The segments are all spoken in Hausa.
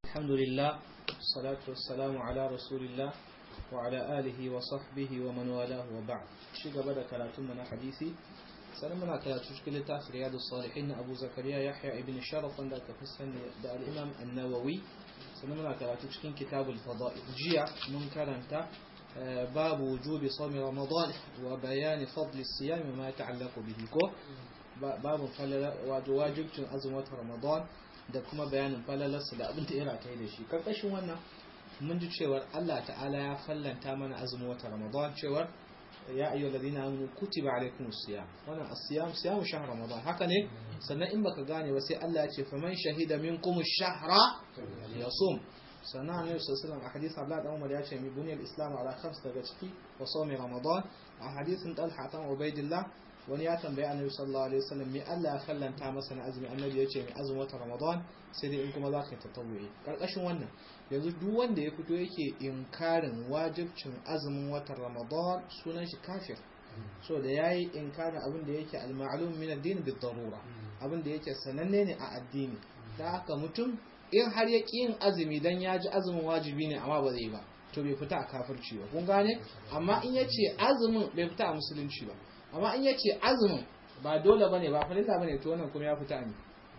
الحمد لله والصلاة والسلام على رسول الله وعلى آله وصحبه ومن والاه وبعد شيء قبل كلاتم من حديثي سلمنا كلاتوش كل تاف رياض الصالحين أبو زكريا يحيى ابن شرف عندك في السنة الإمام النووي سلمنا كلاتوش كين كتاب الفضائل جيع منكر أنت باب وجوب صوم رمضان وبيان فضل الصيام وما يتعلق به كو باب فلل واجب أزمة رمضان da kuma bayanin falalarsa da abin da ya rataye da shi karkashin wannan mun ji cewar Allah ta'ala ya fallanta mana azumin wata Ramadan cewar ya ayyu alladhina amanu kutiba alaykumus siyam wannan as-siyam siyamu shahr Ramadan haka ne sannan in baka gane ba sai Allah ya ce faman shahida minkum ash-shahra yasum sannan annabi sallallahu alaihi wasallam a hadisi Abdullah dan Umar ya ce mi buniyal islam ala khams daga ciki wa sawmi Ramadan a hadisin Talha tan Ubaidillah wani ya tambayi annabi sallallahu alaihi wasallam me Allah ya kallanta masa na azumi annabi ya ce mai azumin wata ramadan sai dai in kuma za ka yi tatawuyi karkashin wannan yanzu duk wanda ya fito yake inkarin wajibcin azumin watan ramadan sunan shi kafir so da yayi inkarin abin da yake al-ma'lum min ad-din bi darura abin da yake sananne ne a addini da haka mutum in har ya yin azumi dan ya ji azumin wajibi ne amma ba zai ba to bai fita a kafirci ba kun gane amma in yace azumin bai fita a musulunci ba amma in yace azumin ba dole bane ba farilla bane to wannan kuma ya fita ne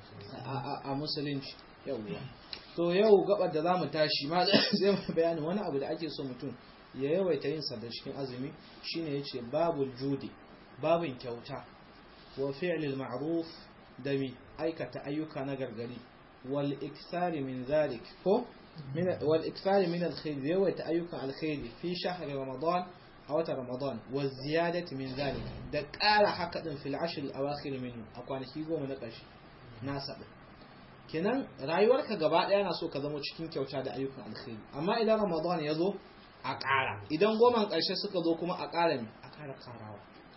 a musulunci yauwa to yau gabar da zamu tashi ma zai mu bayani wani abu da ake so mutum ya yawaita yin sa da cikin azumi shine yace babul judi babin kyauta wa fi'lil ma'ruf da mi aikata ayyuka na gargari wal ikthari min zalik ko wal ikthari min alkhair yawaita ayyukan alkhairi fi shahri ramadan a watan Ramadan wa ziyadati min zalik da ƙara haka din fil ashr al awakhir minhu a kwanaki goma na ƙarshe na sabu kenan rayuwarka gaba ɗaya na so ka zama cikin kyauta da ayyukan alkhairi amma idan Ramadan ya zo a ƙara idan goman ƙarshe suka zo kuma a ƙara ne a ƙara ƙarawa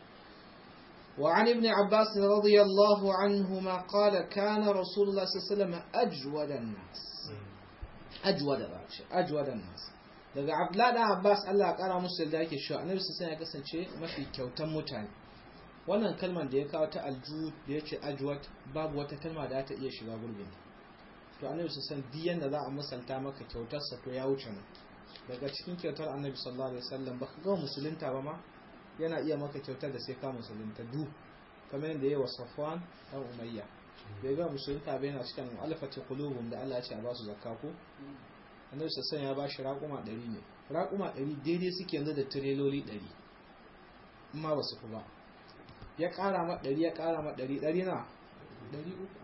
وعن ابن عباس رضي الله عنهما قال كان رسول الله صلى الله عليه وسلم أجود الناس أجود أجود الناس daga abdullahi dan abbas Allah ya kara musu da yake cewa annabi sai ya kasance mafi kyautan mutane wannan kalmar da ya kawo ta alju da yace ajwat babu wata kalma da ta iya shiga gurbin to annabi sai duk yanda za a misalta maka kyautar sa to ya wuce nan daga cikin kyautar annabi sallallahu alaihi wasallam baka ga musulunta ba ma yana iya maka kyautar da sai ka musulunta du kamar yadda yayi wa Safwan dan Umayya bai ga musulunta ba yana cikin alfati qulubum da Allah ya ce a ba su zakka ko annabi sassan ya ba shi raƙuma ɗari ne raƙuma ɗari daidai suke yanzu da tireloli ɗari amma ba su fi ba ya ƙara ma ɗari ya ƙara ma ɗari ɗari na ɗari uku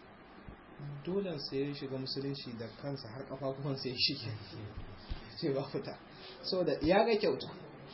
dolen sai ya shiga musulunci da kansa har ƙafafuwan sai shi ce ba fita so da ya ga kyauta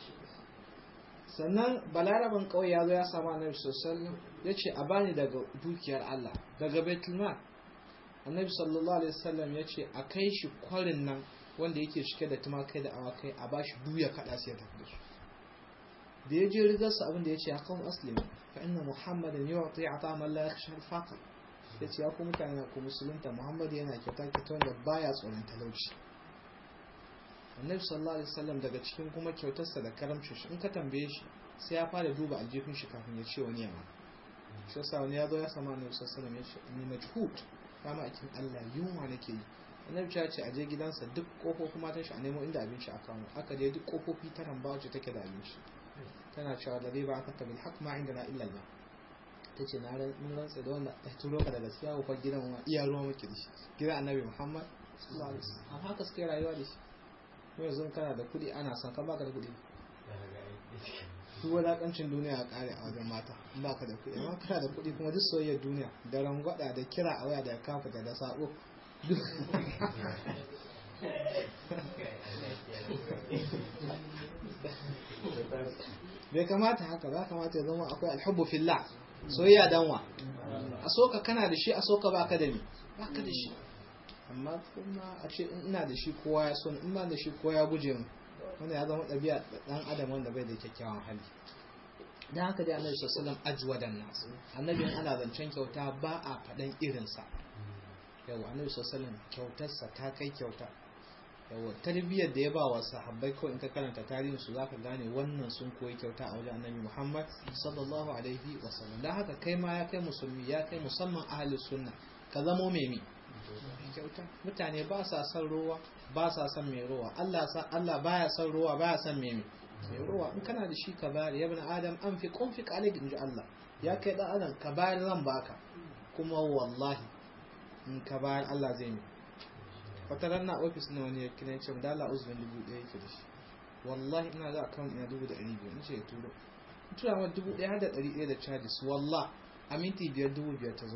sannan balaraban ƙauye ya zo ya samu annabi sassan ya ce a bani daga dukiyar Allah daga betulman annabi sallallahu alaihi wasallam ya ce a kai shi kwarin nan wanda yake cike da tumakai da awakai a bashi duya kada sai ya tafi da su da ya je rigar sa abin da ya ce ya kawo aslimi fa inna muhammadan yu'ti atama la yakhsha al-faqr ya ce ya ku mutane ku musulunta muhammad yana kyauta kyauta wanda baya tsoron talauci annabi sallallahu alaihi wasallam daga cikin kuma kyautarsa da karamcin shi in ka tambaye shi sai ya fara duba aljifin shi kafin ya ce wani yamma shi yasa wani ya zo ya sama annabi sallallahu alaihi wasallam ya ce ni majhud kama a cikin Allah yunwa nake yi annabi ya ce a je gidansa duk kofofin matan shi a nemo inda abinci a kawo aka je duk kofofi ta ramba wacce take da abinci tana cewa da zai ba aka tabil haq ma inda na illa Allah ta ce na mun rantsa da wanda ta turo ka daga gaskiya ko gidan wa iya ruwa muke da shi gidan annabi Muhammad sallallahu alaihi wasallam amma haka suke rayuwa da shi ko yanzu kana da kuɗi ana son ka baka da kuɗi duk wadakancin duniya a kare a wajen mata in baka da kuɗi amma kana da kuɗi kuma duk soyayyar duniya da rangwada da kira a waya da kafa da sabo bai kamata haka ba kamata ya zama akwai alhubbu fillah soyayya danwa a soka kana da shi a soka baka da ni baka da shi amma kuma a ce ina da shi kowa ya so in ba da shi kowa ya guje mu wanda ya zama ɗabi'a ɗan adam wanda bai da kyakkyawan hali don haka dai annabi sallallahu alaihi ajwadan nas annabi ana zancen kyauta ba a faɗan irinsa yau annabi sallallahu kyautarsa ta kai kyauta yau tarbiyyar da ya ba wa sahabbai ko in ka karanta tarihin su zaka gane wannan sun koyi kyauta a wajen annabi Muhammad sallallahu alaihi wasallam don haka kai ma ya kai musulmi ya kai musamman ahli sunna ka zamo mai kyauta mutane ba sa son ruwa ba sa son mai ruwa Allah sa Allah baya son ruwa baya son mai mai ruwa in kana da shi ka bayar ya bin adam an fi kunfi kalik inji Allah ya kai dan adam ka bayar zan baka kuma wallahi in ka bayar Allah zai mi wata na ofis na wani ya kira ce da Allah uzurin dubu ɗaya yake da shi wallahi ina za a kan ina dubu da ɗari biyu nace ya turo tura ma dubu ɗaya da ɗari ɗaya da charges wallah a minti biyar dubu biyar ta zo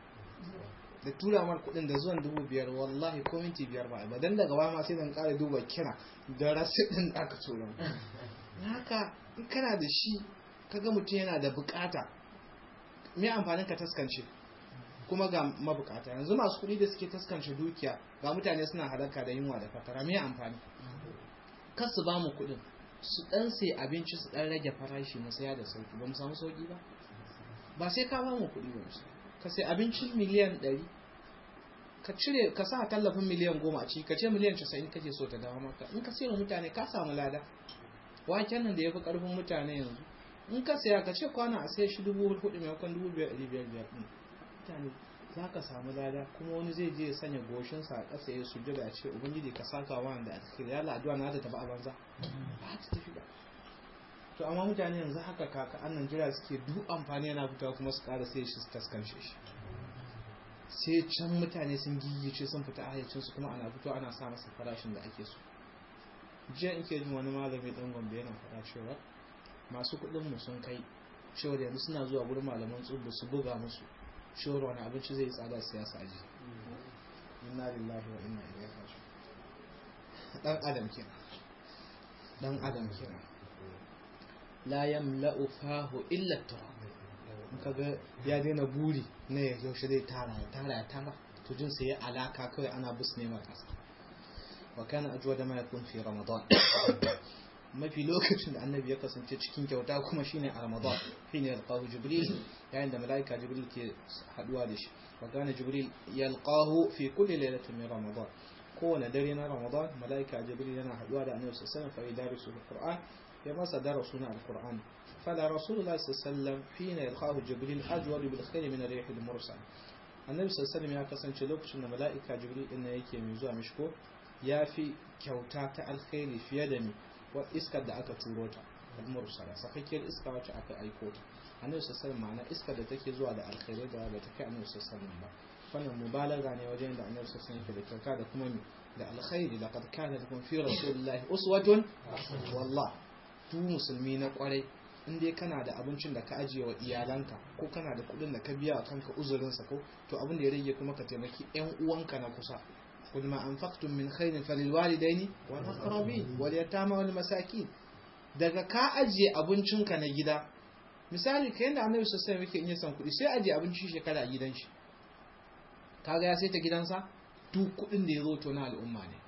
da tura mar kuɗin da zuwan dubu biyar wallahi ko minti biyar ba ba dan daga baya ma sai dan ƙara duba kira da rasit ɗin da aka tura haka in kana da shi kaga mutum yana da bukata me amfanin ka taskance kuma ga mabukata yanzu masu kuɗi da suke taskance dukiya ga mutane suna halaka da yunwa da fatara me amfani kar su ba mu kuɗin su ɗan sai abinci su ɗan rage farashi mu saya da sauki ba mu samu sauki ba ba sai ka ba mu kuɗi ba ka sai abinci miliyan ɗari ka cire ka sa tallafin miliyan goma a ciki ka ce miliyan casa'in kake so ta dawo maka in ka sayar mutane ka samu lada waken nan da ya fi ƙarfin mutane yanzu in ka saya ka ce kwana a sai shi dubu hudu maimakon dubu biyar ɗari biyar biyar ɗin mutane za ka samu lada kuma wani zai je ya sanya goshinsa a ƙasa ya sujjada a ce ubangiji ka saka wa da alkhairi ya addu'a na ta tafi a banza ba ta tafi ba to amma mutane yanzu haka kaka annan jira suke duk amfani yana fitowa kuma su ƙara sai shi su taskance shi sai can mutane sun gigice sun fita a hayyacinsu kuma ana fito ana sa masa farashin da ake so jiya in ke jin wani malami ɗan gombe yana faɗa cewa masu kuɗin mu sun kai cewa yanzu suna zuwa gurin malaman tsubu su buga musu cewar wani abinci zai tsada siyasa ji inna lillahi wa inna ilaihi raji'un dan adam kenan dan adam kenan la yamla'u fahu illa turab kaga ya daina buri na ya yaushe zai tara ya tara ya tara to jin sai ya alaka kawai ana bus ne ma kasa wa kana ajwada ma yakun fi ramadan mafi lokacin da annabi ya kasance cikin kyauta kuma shine a ramadan shine yalqahu jibril yayin da malaika jibril ke haduwa da shi wa kana jibril yalqahu fi kulli lailatin min ramadan kowane dare na ramadan malaika jibril yana haduwa da annabi sallallahu alaihi wasallam fa yadarisu alquran ya masa darasu na alquran fala rasulullah sallallahu alaihi wasallam hina yalqahu jibril ajwad bil khair min ar-rih al-mursal annabi sallallahu alaihi wasallam ya kasance lokacin da malaika jibril din yake mai zuwa mishko ya fi kyauta ta alkhairi fiye da ni iskar da aka turo ta al-mursala sakakkiyar iska wacce aka aiko ta annabi sallallahu ma'ana iskar da take zuwa da alkhairai da ba ta kai annabi sallallahu ba wannan mubalaga ne wajen da annabi sallallahu yake da kyauta da kuma da alkhairi laqad kana lakum fi rasulillahi uswatun wallah tu musulmi na kwarai in dai kana da abincin da ka ajiye wa iyalanka ko kana da kuɗin da ka biya wa kanka uzurinsa ko to abin da ya rage kuma ka taimaki yan uwanka na kusa قل ما أنفقتم من خير فللوالدين والأقربين واليتامى والمساكين daga ka ajiye abincinka na gida misali ka yadda annabi sosai yake in ya san kuɗi sai ajiye abinci shekara a gidan shi kaga ya sai ta gidansa duk kuɗin da ya zo to na al'umma ne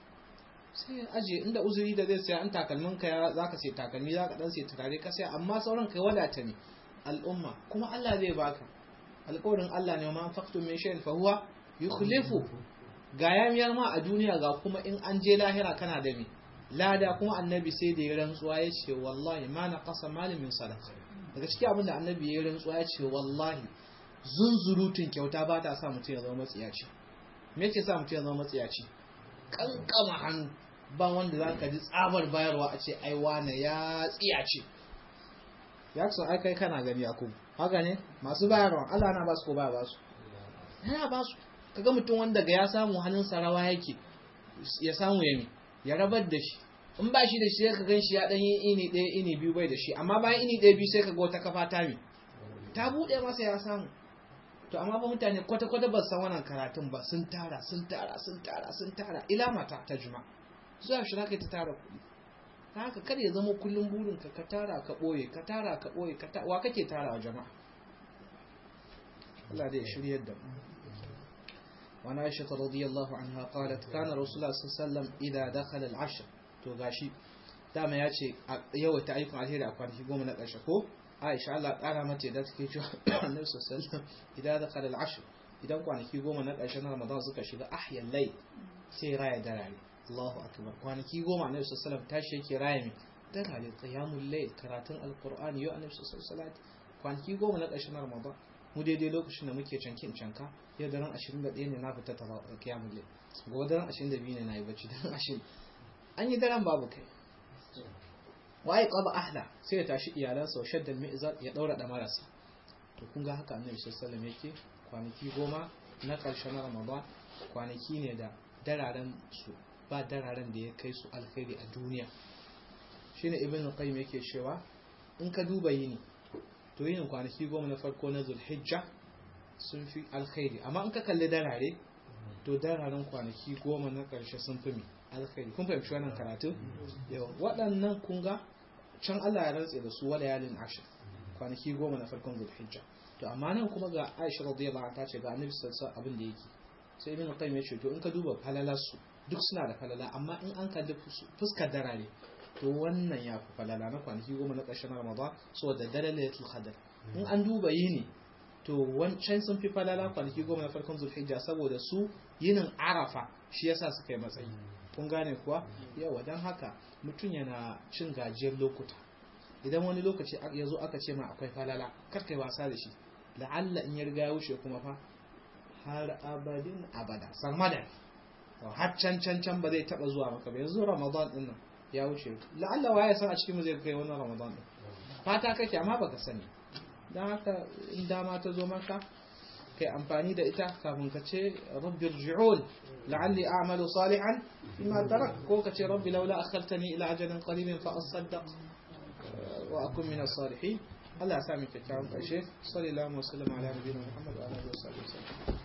sai ya ajiye inda uzuri da zai saya an takalmin ka ya zaka sai takalmi zaka dan sai turare ka sai amma sauran kai wadata ne al'umma kuma Allah zai baka alƙawarin Allah ne ma anfaqtum min shay'in fa huwa yukhlifu ga yamiyar ma a duniya ga kuma in an je lahira kana da me lada kuma annabi sai da ya rantsuwa ya ce wallahi ma na kasa malamin sadaka daga cikin abin da annabi ya rantsuwa ya ce wallahi zunzurutun kyauta ba ta sa mutum ya zama matsiyaci me yake sa mutum ya zama matsiyaci kankama hannu ba wanda za ka ji tsabar bayarwa a ce ai wane ya tsiyace ya kusa ai kai kana gani a kuma haka ne masu bayarwa Allah na ba su ko ba ba su yana ba su kaga mutum wanda ga ya samu hannun rawa yake ya samu yami ya rabar da shi in ba shi da shi ka gan shi ya dan yi ini ɗaya ini biyu bai da shi amma bayan ini ɗaya biyu sai ka ga wata kafa ta mi ta buɗe masa ya samu to amma ba mutane kwata kwata ba san wannan karatun ba sun tara sun tara sun tara sun tara ila mata ta juma zuwa shi kai ta tara kuɗi ta haka kada ya zama kullum burin ka ka tara ka ɓoye ka tara ka ɓoye ka ta wa kake tara wa jama'a Allah zai shiryar da mu وعن عائشة رضي الله عنها قالت كان رسول الله صلى الله عليه وسلم إذا دخل العشر to gashi dama ya ce yawaita ayyukan alheri a kwanaki goma na ƙarshe ko aisha Allah ƙara mace da take cewa annabi sallallahu idan da kala al-ashr idan kwanaki goma na ƙarshe na Ramadan suka shiga ahyal lay sai raya darare Allahu akbar kwanaki goma annabi sallallahu tashi yake raya mi darare qiyamul layl karatun alqur'ani yau annabi sallallahu kwanaki goma na ƙarshe na Ramadan mu daidai lokacin da muke canki in canka yau daren 21 ne na fita ta kiyamun lai gobe daren 22 ne na yi bacci daren 20 an yi daren babu kai waye qaba ahla sai ya tashi iyalansa wa shaddal mi'zar ya daura da marasa to kun ga haka annabi sallallahu alaihi wasallam yake kwanaki goma na karshen ramadan kwanaki ne da dararen su ba dararen da ya kai su alkhairi a duniya shine ibn qayyim yake cewa in ka duba yini to yin kwanaki goma na farko na zulhijja sun fi alkhairi amma in ka kalli darare to dararen kwanaki goma na karshe sun fi mi alkhairi kun fahimci wannan karatu yawa waɗannan kun ga can Allah ya rantse da su wala yalin ashir kwanaki goma na farkon zulhijja to amma nan kuma ga Aisha radiyallahu anha ta ce ga Annabi sallallahu alaihi abin da yake sai Ibn Qayyim ya ce to in ka duba falalar su duk suna da falala amma in an kalli fuskar darare to wannan ya fi falala na kwanaki goma na ƙarshen Ramadan saboda dare Lailatul Qadr in an duba yini to wancan sun fi falala kwanaki goma na farkon Zulhijja saboda su yinin Arafa shi yasa suka yi matsayi kun gane kuwa yawa don haka mutum yana cin gajiyar lokuta idan wani lokaci ya zo aka ce ma akwai falala karkai wasa da shi la'alla in ya riga ya wuce kuma fa har abadin abada sarmadan har can can can ba zai taba zuwa maka ba yanzu ramadan din nan ya wuce la'alla waye san a cikin mu zai kai wannan ramadan din fata kake amma baka sani dan haka in dama ta zo maka kai amfani da ita kafin ka ce rabbi rji'un la'alli a'malu salihan bima tarak ko ka ce rabbi laula akhartani ila ajalin qaribin fa asaddaq wa akun min as-salihin Allah ya sa mu kyakkyawan ƙarshe sallallahu alaihi wa sallam ala nabiyina Muhammad wa alihi wa sahbihi